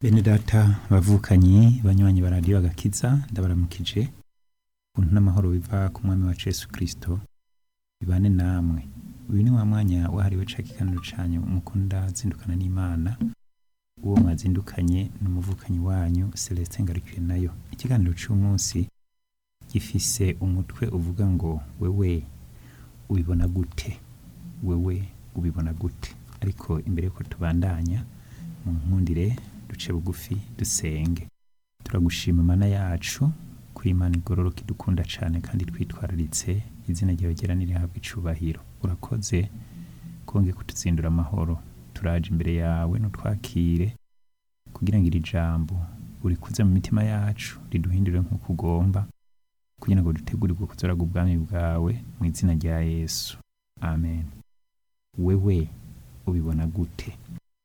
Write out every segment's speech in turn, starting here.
Bene data bavukanyi banywanyi ba radiyo agakiza ndabaramukije ubuntu n'amahoro biva ku mwami wacu Yesu Kristo bibane namwe uyu ni wa mwanya wahariwe ca kiganiro canyu mukunda zindukana n'Imana uwo mwazindukanye n'umuvukanyi wanyu Celestin Ngarukiye nayo ikiganiro c'umunsi gifise umutwe uvuga ngo wewe ubibona gute wewe ubibona gute ariko imbere yuko tubandanya mu nkundire duce bugufi dusenge turagushima mana yacu kuri imana igororoka idukunda cane kandi twitwararitse izina ryawe ryera nirihabwa icubahiro urakoze konge kutuzindura amahoro turaje imbere yawe nutwakire kugira ngo iri jambo urikuze mu mitima yacu riduhindure nk'uko ugomba kugira ngo dutegurirwe kuzoraga ubwami bwawe mu izina rya yesu amen wewe ubibona gute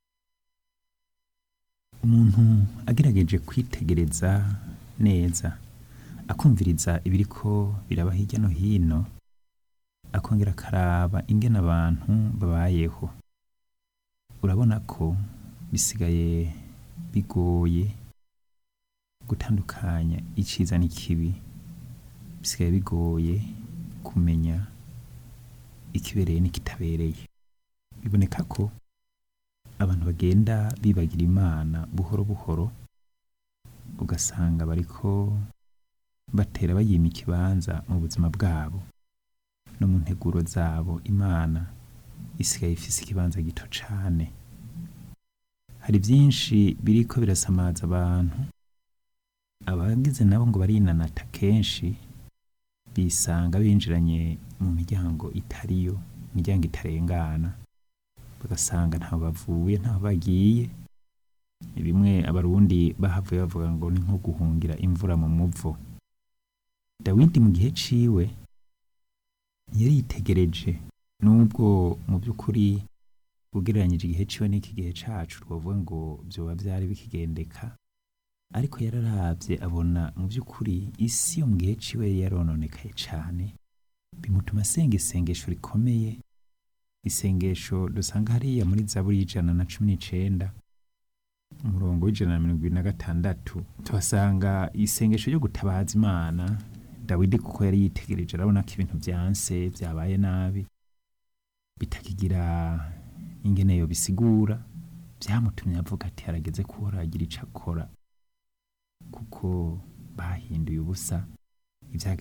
umuntu agerageje kwitegereza neza akumviriza ibiriko biraba hirya no hino akongera akaraba ingene abantu babayeho urabona ko bisigaye bigoye gutandukanya iciza n'ikibi bisigaye bigoye kumenya ikibereye n'ikitabereye biboneka ko abantu bagenda bibagira imana buhoro buhoro ugasanga bariko batera bayima ikibanza mu buzima bwabo no mu nteguro zabo imana isigaye ifise ikibanza gito cane hari vyinshi biriko birasamaza abantu abagize nabo ngo barinanata kenshi bisanga binjiranye mu miryango itariyo imiryango itarengana bagasanga ntaho bavuye ntaho bagiye bimwe abarundi bahavuye bavuga ngo ni nko guhungira imvura mu muvo dawidi mu gihe ciwe yari yitegereje nubwo mu by'ukuri ugereranyije igihe ciwe n'iki gihe cacu twavuga ngo vyoba vyari bikigendeka ariko yararavye abona mu by'ukuri isi yo mu gihe ciwe yari yarononekaye cane bimutuma asenga isengesho rikomeye isengesho dusanga hariya muri zaburi y'ijana na cumi n'icenda umurongo w'ijana na mirongo ibiri na gatandatu tuhasanga isengesho ryo gutabaza imana dawidi kuko yari yitegereje arabona ko ibintu vyanse vyabaye nabi bitakigira ingene yo bisigura vyamutumye avuga ati harageze ko agira ico akora kuko bahinduye ubusa